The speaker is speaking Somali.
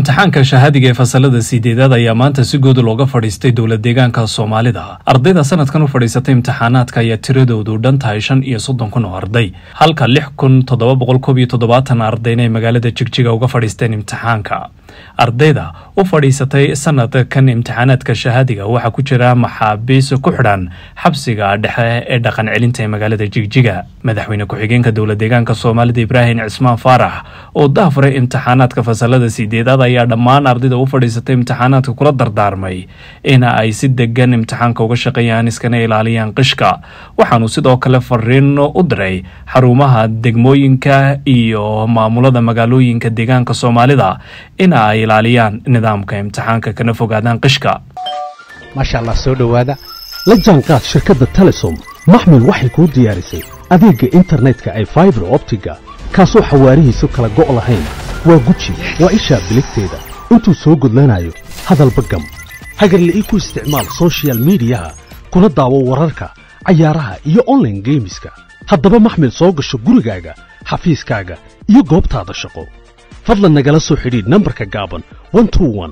imtixaanka shahaadiga ee fasalada sideedaad ayaa maanta si guud looga fadhiistay dowlad deegaanka soomaalida ardayda sanadkan u fadhiisatay imtixaanaadka ayaa tiradoodu dhan tahay shan iyo soddon kun oo arday halka lix kun toddoba boqol koob iyo toddobaatan ardayna ay magaalada jigjiga uga fadhiisteen imtixaanka ardayda u fadhiisatay sanadkan imtixaanaadka shahaadiga waxaa ku jira maxaabiis ku xidhan xabsiga dhexe ee dhaqan celinta ee magaalada jigjiga madaxweyne ku-xigeenka dowlad deegaanka soomaalida ibraahim cismaan faarax oo daafuray imtixaanaadka fasalada sideedaad ayaa dhammaan ardayda u fadhiisatay imtixaanaadka kula dardaarmay in ay si degan imtixaanka uga shaqeeyaan iskana ilaaliyaan qishka waxaanu sidoo kale fariin u diray xarumaha degmooyinka iyo maamulada magaalooyinka deegaanka soomaalida in ay ilaaliyaan nidaamka imtixaanka kana fogaadaan qishka maasha allah soo dhowaada la jaanqaad shirkadda telesom maxmil waxay kuu diyaarisay adeegga internetka ay faibar optiga kaasoo xawaarihiisu kala go' lahayn waa guji waa ishaa biligteeda intuu soo gudlanayo hadalba gam hagarla'ii ku isticmaal sochial midiyaha kuna daawo wararka cayaaraha iyo onlaine geemiska haddaba maxmil soo gasho gurigaaga xafiiskaaga iyo goobtaada shaqo fadlan nagala soo xidhiidh nambarka gaaban